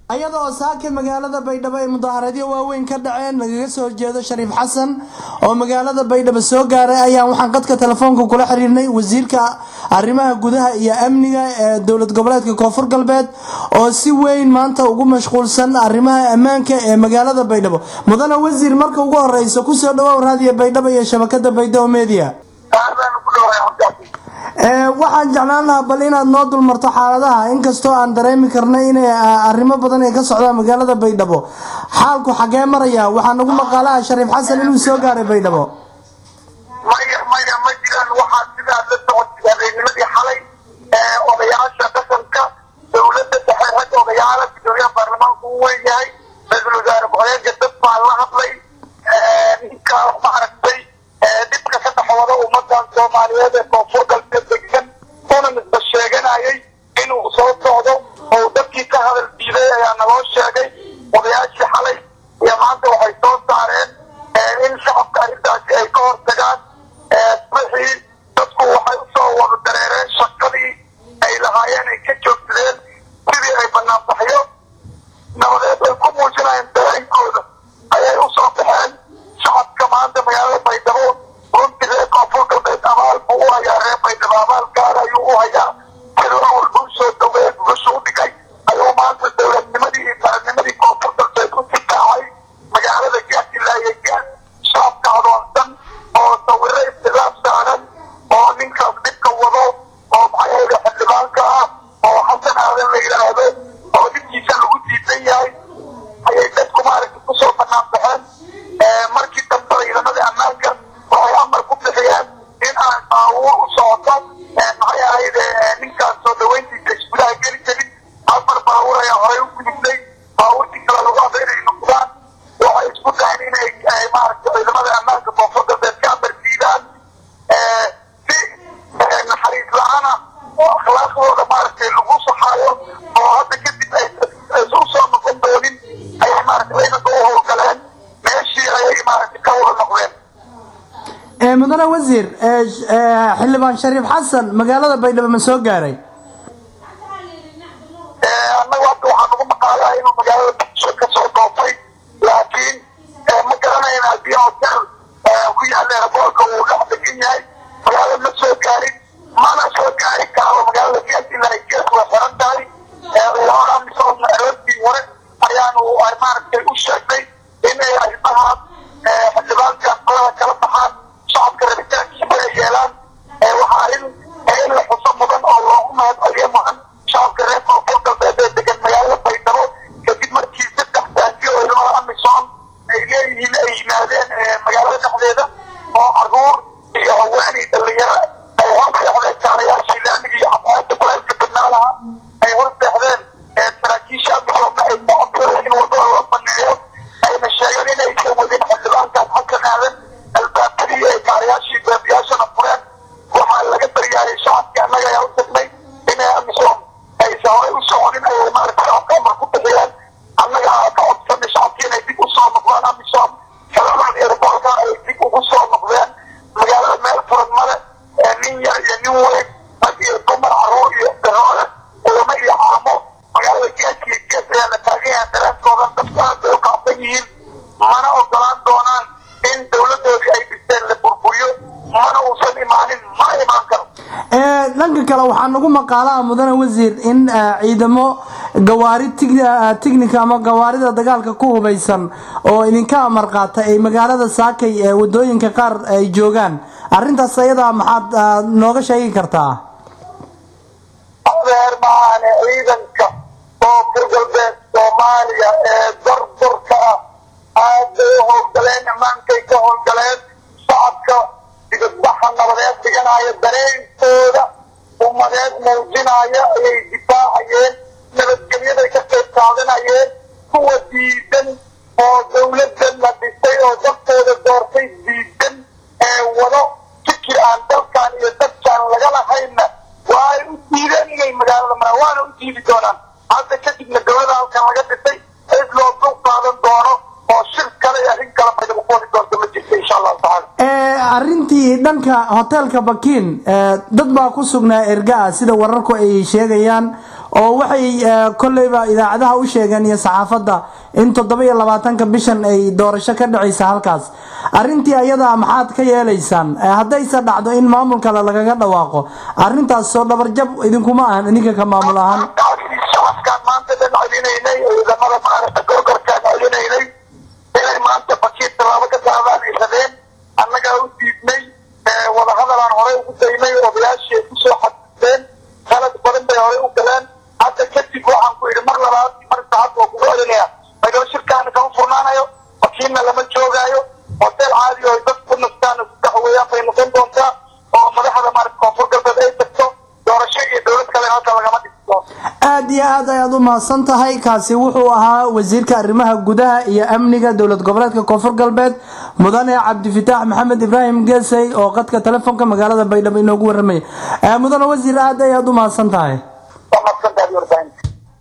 iyadoo saaka magaalada baydhabo ay mudaaharadyo waaweyn ka dhaceen lagaga soo horjeedo shariif xasan oo magaalada baydhabo soo gaaray ayaan waxaan qadka telefoonka kula xiriirnay wasiirka arrimaha gudaha iyo amniga ee dowlad goboleedka koonfur galbeed oo si weyn maanta ugu mashquulsan arrimaha ammaanka ee magaalada baydhabo mudane wasiir marka ugu horeysa kusoo dhawow raadiyo baydhabo iyo shabakada baydhabo media waxaan jeclaan lahaa bal inaad noo dulmarto xaaladaha inkastoo aan dareemi karnay inay arrimo badan ay ka socdaan magaalada baydhabo xaalku xagee maraya waxaa nagu maqaalaha shariif xasan inuu soo gaaray baydhabo maya maya ma jiraan waxaa sidaa la socotay habeennimadii xalay odayaasha dhaqanka dowladda dhexe rag odayaala gudoomiyaha baarlamaanku u weyn yahay ra-iisul wasaare ku-xigeenka dad baa la hadlay ninka maaragtay dhibka ka dhaxooda ummadan soomaaliyeed ee koonfur galbeed degan una misba sheeganayay inuu soo socdo oo dadkii ka hadal diiday ayaa naloo sheegay odayaashii xalay iyo maanta waxay soo saareen in shacabka arrintaasi ay ka hortagaan wixii dadku waxay usoo wada dareereen shaqadii ay lahaayeen ay ka joogsadeen sidii ay banaanbaxyo nabadeed ay ku muujinayeen dareenkooda ayay usoo baxeen shacabka maanta magaalada baydhabo runtii reer koonfur galbeed abaal buu u hayaa reer baydhabo abaal gaar ayuu u hayaa siduu awal buu soo dhaweey gubashu u dhigay ayuu maanta dowladnimadii iyo qarannimadii koonfur galbeed u difaacay magaalada gaasilaaya gaas shacabka adoonsan oo sawiro istilaaf saaran oo ninkaas dhibka wado oo maxaayada xildhibaanka ah oo xasan aadan la yidhaahdo oo dhibkiisa lagu diidan yahay ayay dadku maaragta kusoo banaan baxeen markii dambe ciidamadii ammaanka waxay amar ku bixiyeen in aan baabuur u socoto maxay ahayd ninkaas soo dhaweyntiisa isgudaha geli jirin afar baabuur ayaa horey u gudubnay baabuurtii kale lagu hadla inay noqdaan waxay isku dayen inay maaragta ciidamada ammaanka koonfur galbeed ka amar diidaan si naxariis la-aana oo akhlaaqdooda maaragtay lagu saxaayo oo hadda kadib aysu soo noqon doonin ayay maaragta ciidanka u howlgaleen meeshii ayay maaragta ka wada noqdeen mudane wasiir xildhibaan shariif xasan magaalada baydhabo ma soo gaaray annagu hadda waxaa nagu maqaalaa inuu magaalada muqdisho ka soo doofay laakiin ma garanayna haddii hotel ku yaalla airboorka uu dhex degan yahay magaalada ma soo gaarin mana soo gaari karo magaalada gaasilahay gees way xiran tahay ciidamada amisom aroortii hore ayaanu maaragtay u sheegnay inay arrimahaas xildhibaanka qolada kala baxaan shacabka rabitaankiisa ay yeelaan waxaa arrin in la xuso mudan oo loogu mahadceliyo mudan shacabka reer koonfur galbeed ee degan magaalada baydhabo kadib markii saddex taangiyo ciidamada amisom ay leeyihiin ay yimaadeen magaalada dhexdeeda oo caruur iyo haweenay dhalinyaro ay hor seexdeen jaalayaashii laamiga iyo xafaayadda kuleelka badnaa lahaa ay hor seexdeen saraakiisha amisomna ay ku codsadeen in wadada loo baneeyo ayna sheegeen inaysan wadin xildhibaankaas xasan aadan albaabadii ay kaarayaashii beebiyaashana fureen waxaa laga daryaayay shacabkii annaga ayaa u tagnay inay amisom aysan horay u soconin ayay maaragta shacabka amar ku bixiyeen annaga ka codsanay shacabkii inay dib usoo noqdaan amisom xeeladan airboorka ay dib ugu soo noqdeen magaalada meel furan male nin yar iyo nin weyn rag iyo dumar caruur iyo daroole culamo iyo caamo magaalada geeska iyo gees ayaa la taagan yahay dareenkoodan dadku aad bay u kacsan yihiin mana ogolaan doonaan in dowladoodii ay dhisteen la burburiyo mana uusan imaanin mana imaan karo dhanka kale waxaa nagu maqaalaha mudane wasiir in ciidamo gawaari tignika ama gawaarida dagaalka ku hubaysan oo idinka amar qaata ay magaalada saakay ee wadooyinka qaar ay joogaan arrintaas ayadaa maxaad nooga sheegi kartaa adeer maahane ciidanka koonfur galbeed soomaaliya ee dardurka ah aad bay u howlgaleen amaankay ka howlgaleen shacabka digadbaxa nabadeed dhiganaya dareenkooda ummadeed muujinaya ayay difaacayeen nabadgelyaday ka qayb qaadanayeen kuwa diidan oo dowladan la dhisay oo dadkooda doortay diidan ee wado fikir aan dalkan iyo dadkaan laga lahaynna waa ay u diideen inay magaalada maraan waana u diidi doonaan hadda kadibna dowlada halkan laga dhisay cid loo dul qaadan doono oo shir kale iyo arrin kale baydhabo ku wadi doonta ma jirta insha allahu tacaala arrintii dhanka hoteelka bakiin dad baa ku sugnaa erga ah sida wararku ay sheegayaan oo waxay kolleyba idaacadaha u sheegeen iyo saxaafadda in toddoba iyo labaatanka bishan ay doorasho ka dhacaysa halkaas arrintii ayada maxaad ka yeelaysaan haddayse dhacdo in maamul kale lagaga dhawaaqo arrintaas soo dhabarjab idinkuma ahan idinka ka maamul ahaan shacabkaan maanta dhan celinaynay ciidamada maaragta gorgorkaan celinaynay inay maanta bashiir tallaabo ka qaadaan ay rabeen annagaa u diidnay wadahadalaan horey ugu daynay odayaashii ay kusoo xadisteen qalad badan bay horey u galeen hadda kadib waxaan ku yidhi mar labaad mar saxad oo kugu celinaya magalo shirkaana kama furnaanayo wakiilna lama joogaayo hoteel caadi oo dad ku nastaan ku daxweeyaan bay noqon doontaa oo madaxda maarata koonfur galbeed ay tagto doorasho iyo dowlad kale halka lagama dhisi doono aada iyo aad ayaad u mahadsan tahay kaasi wuxuu ahaa wasiirka arrimaha gudaha iyo amniga dowlad goboleedka koonfur galbeed mudane cabdifitaax maxamed ibraahim geesey oo qadka telefoonka magaalada baydhabo inoogu waramaya mudane wasiir aad ayaad u mahadsan tahay waa mahadsantahay warbaahinta